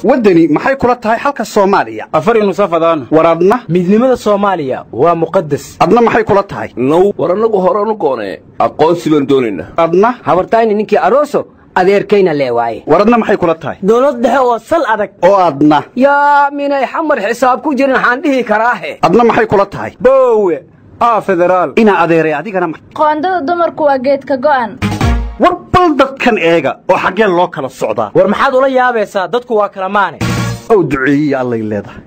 waddani maxay kula tahay xalka soomaaliya afari nusafadaan war adna midnimada soomaaliya waa muqadas adna maxay kula tahay now war annagu horanu goonee aqoonsi baan doonaynaa adna habartayni ninkii aroso adeerkayna lee waaye war adna maxay kula tahay dowlad dhexe oo sal adag oo adna yaa minay xamar xisaab ku jirin waxaan dhihi karaahe adna maxay kula tahay boowe aa federaal inaa adeeray adigana ma- qoondada dumarku waa geedka go'an war bal dadkan eega oo xaggee loo kala socdaa war maxaad ula yaabaysaa dadku waa kala maane ow duceeyiya allay leedahay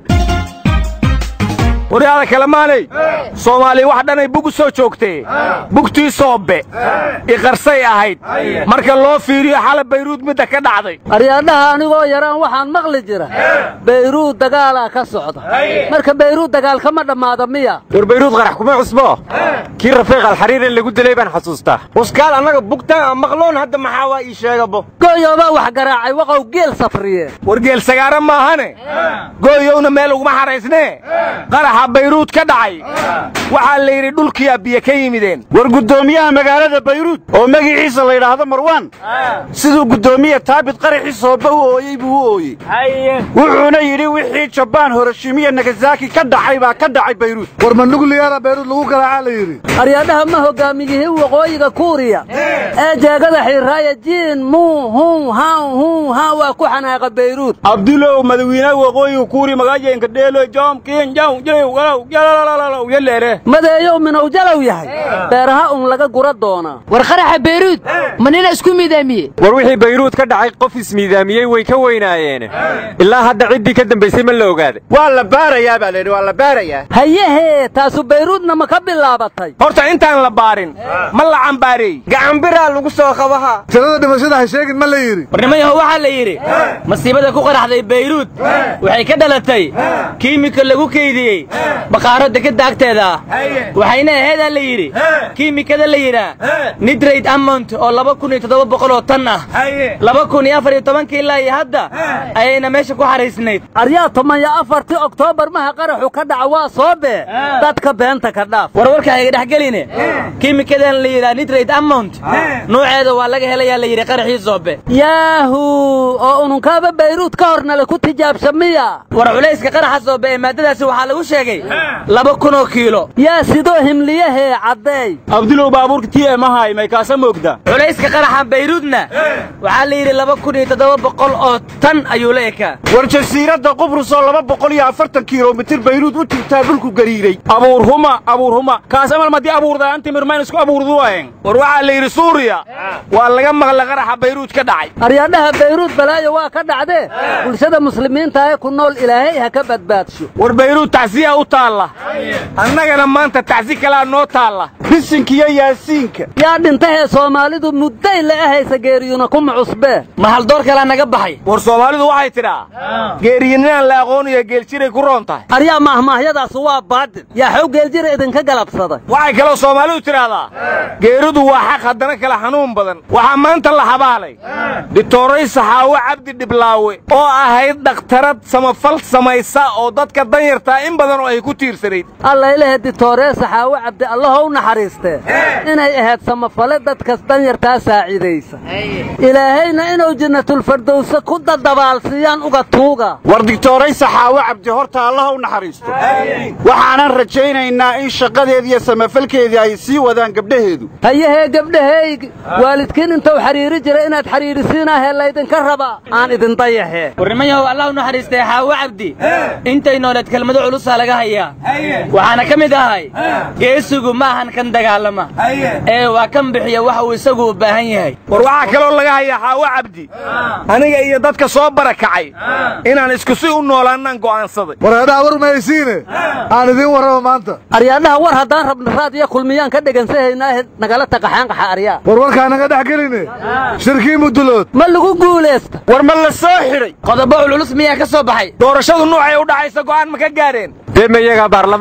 waryaada kalemaanay soomaaliya wax dhanay bug u soo joogtee bugtii soobe iqarsay ahayd marka loo fiiriyo xala bayruud midda ka dhacday aryaadhaha anigoo yaraan waxaan maqli jira bayruud dagaalaa ka socda marka bayruud dagaal kama dhammaada miya war bayruud qarax kuma cusbo kii rafiiq alxariirin lagu dilay baan xasuustaa uskaal annaga bugtaan aan maqloon hadda maxaa waa ii sheegabo gooyoobaa wax garaacay waqow geel safriye wargeel sagaara maahane gooyowna meel uguma xaraysnee qaraxa bayruud ka dhacay waxaa la yidhi dhulkiyaa biyo ka yimideen war guddoomiyaha magaalada bayruud oo magaciisa la yidhaahdo marwaan siduu guddoomiye taabit qaraxii sooba u ooyey buu u ooyey wuxuuna yidhi wixii jabaan horoshimiya nagasaki ka dhacay baa ka dhacay bayruud war ma nugliyaara bayruud lagu garaacaa la yidhi aryaadhaha ma hogaamiyihii waqooyiga kuuriya ee jeegada xiiraaya jiin muu hun han hun han waa ku xanaaqa bayruud abdulow madawiinaha waqooyiga kuuri magaajenka dheelo joom kiin jaw jiray walow yalalalalalalow yaleere madeeyow minow jalow yahay beeraha un laga gura doonaa war qaraxa bayruud ma nina isku miidaamiye war wixii bayruud ka dhacay qof ismiidaamiyey way ka weynaayeen ilaa hadda ciddii ka dambaysay ma la ogaaday waa la baarayaa baa layidhi waa la baarayaa hayehee taasu bayruudna ma ka bilaabatay horta intaan la baarin ma la cambaareey gacanbiraa lagu soo qabaha tirada dhimashada ha sheegin ma la yidhi warnimayaho waxaa la yidhi masiibada ku qaraxday bayruud waxay ka dhalatay kiimika lagu keydiyey baqaaro dekadda agteeda ah waxayna aheedaa la yidhi kiimikada la yidhaa nidrayd amont oo laba kun iyo toddoba boqol oo tan ah laba kun iyo afar iyo tobankii ilaa iyo hadda ayayna meesha ku xaraysnayd aryaa toban iyo afartii oktoobar maha qaraxu ka dhaca waa soo bee dadka beenta ka dhaaf war warka hayga dhexgeline kiimikadan la yidhaa nidrayd amont nuuceeda waa laga helayaa la yidhi qaraxii soobe yaahu oo ununkaaba bayruud ka hornale ku tijaabsha miya war culayska qaraxa soobe ee maaddadaasi waxaa lagu sheegay laba kunoo kiilo yaa sidoo himliyahee caddeey abdulow baabuurka t m ahay may kaasa moogda culayska qaraxa bayruudna waxaa la yidhi laba kun iyo toddoba boqol oo tan ayuu la ekaa war jasiiradda qubrus oo laba boqol iyo afartan kilomitir bayruud u jirtaa dhulku gariiray abuurhuma abuurhuma kaasamal madii abuurdaa antimir mayn isku abuurduwaen war waxaa la yidhi suuriya waa laga maqla qaraxa bayruud ka dhacay aryaadhaha bayruud balaayo waa ka dhacdee bulshada muslimiinta ee ku nool ilaahay ha ka badbaadsho war bayruud tacsiya u taalla annagana maanta tacsi kalaa noo taalla bisinkiyo yaasiinka yaa dhintahee soomaalidu mudday la ahaysa geeriyuna kuma cusbee ma haldoor kalaa naga baxay war soomaalidu waxay tidhaa geeriyininaan la aqooniyo geeljiray ku roon tahay aryaa mahmaahyadaas waa baadil yaa xow geeljira idinka galabsaday waxay kaloo soomaalidu tidhaahdaa geeridu waa xaq haddana kala xanuun badan waxaa maanta la habaalay ditooray saxaawo cabdi dhiblaawe oo ahayd dhakhtarad samafal samaysa oo dadka danyartaa in badan oo ay ku tiirsanayd allaylehe ditooree saxaawo cabdi allahow naxariistee inay ahayd samafale dadkas danyartaa saacidaysa ilaahayna inuu jannatulfardowse ku dadabaalsiiyaan uga tuuga war digtooray saxaawo cabdi horta allaha u naxariisto waxaanan rajaynaynaa in shaqadeedii iyo samafalkeedii ay sii wadaan gabdhaheedu hayahee gabdhahaygi waalidkiin intuu xidhiiri jira inaad xidhiirisiinahee laydinka rabaa aan idin dayahee warnimayahow allah u naxariistay xaawo cabdi intay nooleed kelmado culusaa laga hayaa waxaana ka mid ahay geesigu ma ahan kan dagaalama ee waa kan bixiya waxa uu isagu u baahan yahay war waxaa kaloo laga hayaa xaawo cabdi aniga iyo dadka soo barakacay inaan isku si u noolaannaan go'aansaday war hadhaa war mahaysiine aan idiin warraba maanta aryaadhaha war haddaan rabna raadiyo kulmiyaan ka dhegansahaynaahe nagala taqaxaanqaxa aryaa war warkaa naga dhex geline shirkii mudulood ma lagu guulaysta war ma la soo xidhay qodobo cululus miyaa ka soo baxay doorashadu nuucay u dhacaysa go'aan ma ka gaadheen dee ma iyagaa baarlamaana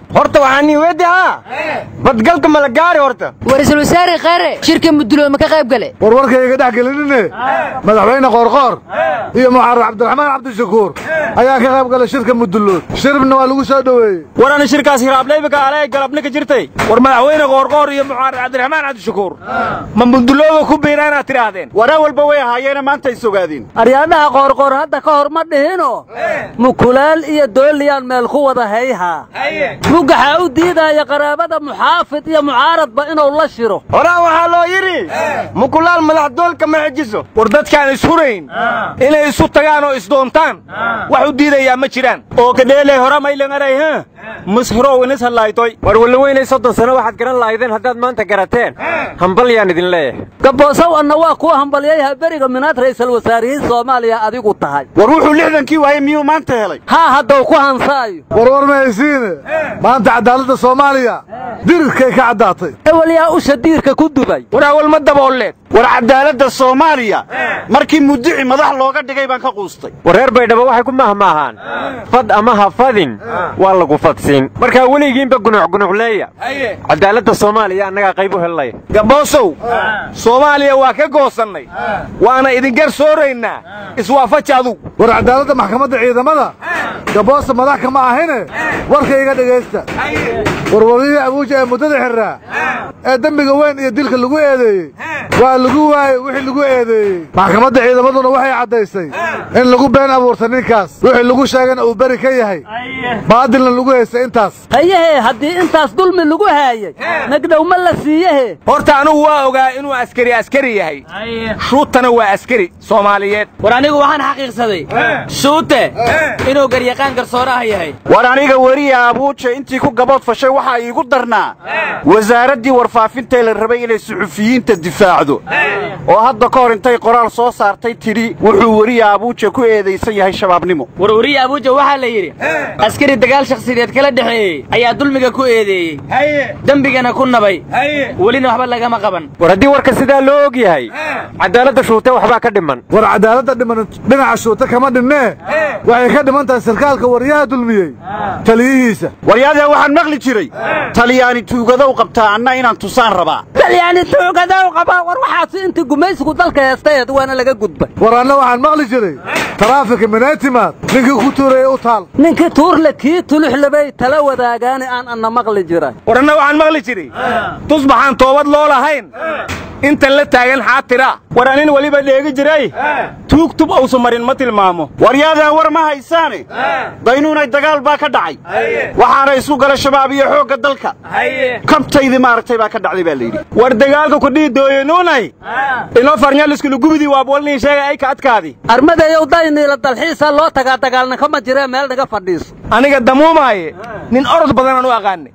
horta waxaa nii weedi haa badgalka ma la gaari horta war-iisul wasaare kheyre shirka mudulooma ka qayb gale warwarkayga dhex gelinine madaxweyne qoorqoor iyo muxarar cabdiraxmaan cabdishakuur ayaa ka qayb galay shirka mudullood shiribna waa lagu soo dhoweeyey war ana shirkaas hiraableybika ale galabni ka jirtay war madaxweyne qoorqoor iyo muxaarar cabdiraxmaan cabdishakuur ma mudulooda ku biira inaad tidhaahdeen waraa walba way ahaayeena maanta is ogaadeen aryaadhaha qoorqoor hadda ka hor ma dhihino mukulaal iyo dooliyaan meel ku wada hayhaa mugaxaa u diidaya qaraabada muxaafid iyo mucaaradba inuu la shiro horaa waxaa loo yidhi mukulaal madaxdoolka ma xejiso war dadkaan ishurayn inay isu tagaan oo isdoontaan wax u diidayaa ma jiraan oo kadheeley hora maylangaray ha mushirow inis hadlaaytoy war wallaweynay soddon sano waxaad garan lahaydeen haddaad maanta garateen hambal yaan idin leeyahay gaboosow anna waa kuwa hambalyayha beriga minaad ra'iisul wasaarihii soomaaliya adigu tahay war wuxuu lixdankii waayey miyuu maanta helay haa haddau ku hansaayo warwar mahaysiine maanta cadaaladda soomaaliya dirirkay ka caddaatay ewel yaa usha diirka ku dubay war awal ma daboolleed war cadaaladda soomaaliya markii mudici madax looga dhigay baan ka quustay wareer baydhabo waxay ku mahmaahaan fad ama ha fadin waa lagu fadsiin markaa weligiinba gunucgunucleeya cadaaladda soomaaliya annagaa qayb u hellaya gaboosow soomaaliya waa ka goosannay waana idin garsooraynaa iswaafaji adugu war cadaaladda maxkamadda ciidamada gaboosa madax kama ahine warkayga dhegaysta warwarihii abuuja ee muddada xirraa ee dembiga weyn iyo dilka lagu eedeeyey waa lagu waayey wixii lagu eedeeyey maxkamadda ciidamaduna waxay caddaysay in lagu been abuurta ninkaas wixii lagu sheegana uu beri ka yahay baadilna lagu haystay intaas hayehe haddii intaas dulmi lagu haayey nagdhow ma la siiyehe horta anugu waa ogaa inuu askari askari yahay shuutana waa askari soomaaliyeed war anigu waxaan xaqiiqsaday shuute inuu garyaqaan garsooraha yahay war aniga weriya abuuja intii ku gabood fashay waxaa iigu darnaa wasaaraddii warfaafintae la rabay inay suxufiyiinta difaacdo oo hadda ka hor intay qoraal soo saartay tidhi wuxuu weriya abuuja ku eedaysan yahay shabaabnimo war weriya abuuja waxaa la yidhi askari dagaal shakhsiyadeed kala dhexeeyey ayaa dulmiga ku eedeeyey dembigana ku nabay welina waxba lagama qaban war haddii warka sidaa loo og yahay cadaaladda shuute waxbaa ka dhiman war cadaaladda dhiman dhinaca shuute kama dhinnee waxay ka dhiman tahay sarkaalka waryaha dulmiyey taliyihiisa waryaadee waxaan maqli jiray talyaani tuugadow qabtaa anna inaan tusaan rabaa talyaani tuugadow qabaa war waxaasi intii gumaysigu dalka heestayeed waana laga gudbay war anna waxaan maqli jiray taraafika minaytimaad ninkii ku tuurayey u taal ninkii tuurle kii tuluxlabay tala wadaagaani aan anna maqli jiray war anna waxaan maqli jiray tusbaxaan toobad loo lahayn intan la taagan xaatira war anin weliba dheegi jiray tuugtub ausu marin ma tilmaamo waryaadaan war ma haysaane daynuunay dagaal baa ka dhacay waxaana isku gala shabaab iyo xoogga dalka kabtaydii maaragtay baa ka dhacday baa layidhi war dagaalka kudhii dooyanuunay inoo farnyaliskulugubidii waabolniin sheegay ay ka adkaadi armadeeyow dayniila dalxiisa loo tagaa dagaalna kama jiree meel naga fadhiiso aniga damuumaaye nin orod badanaan u aqaanay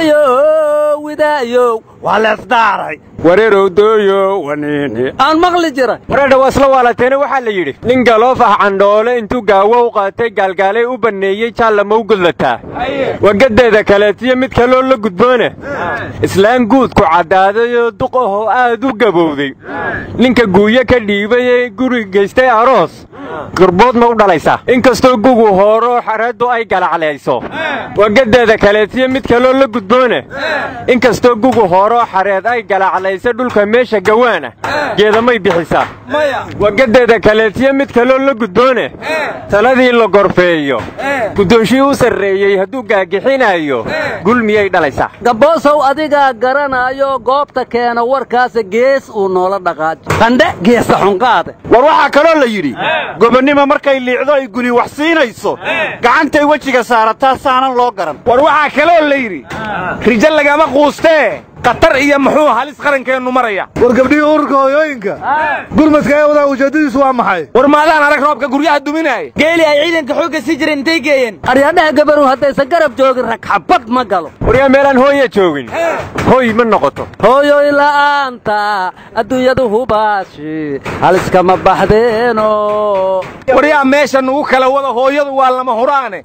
dooyow widaayow waa leesdaaray wareerow dooyo waniini aan maqli jiray wareedha waa isla waalateene waxaa la yidhi nin galoof ah candhoole intuu gaawo u qaatay gaalgaalay u banneeyey jaallama u gudlataa wagadeeda kaleetiyo mid kaloo la gudboone islaan guudku caddaadayoo duq ahoo aad u gabowday ninka guuyo ka dhiibay ee guri geystay aroos gurbood ma u dhalaysaa inkastoo gugu hooroo xareeddu ay galaclayso wagadeeda kaleetiyo mid kaloo la gudboone inkastoo gugu hooroo xareed ay galaclayso dhulka meesha gawaana geedamay bixisaa wagadeeda kaleetiyo mid kaloo la gudboone taladii la gorfeeyo guddoonshii u sarreeyey hadduu gaagixinayo gul miyay dhalaysaa gaboosow adigaa garanaayo goobta keena warkaasa gees uu noola dhaqaajo qandhe geesa xunqaade war waxaa kaloo la yidhi gobonnimo markay liicdo ay guni wax siinayso gacantay wejiga saarataa saanan loo garan war waxaa kaloo la yidhi rijo lagama quustee khatar iyo muxuu halis qarankeennu maraya war gabdhihii ururka hooyooyinka gurmadka ee wadaa ujeeddadiisu waa maxay war maadaan arag roobka guryaha duminaaya geeli ay ciidanka xoogga sii jireen intay geeyeen aryaadhaha gabaru haddaysan garab joogin rag xabad ma galo waryaa meelaan hooya joogin hooy ma noqoto hooyoy la'aanta adduunyadu hubaashi haliskama baxdeeno waryaa meesha nugu kala wada hooyadu waa lama huraane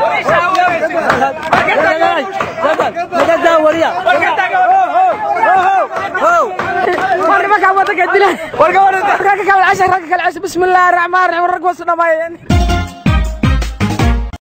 warya ragga dila war gabadha ragga kale cashar ragga kale cashar bismillaahi raxmaani raxiim rag wasu dhammaayeen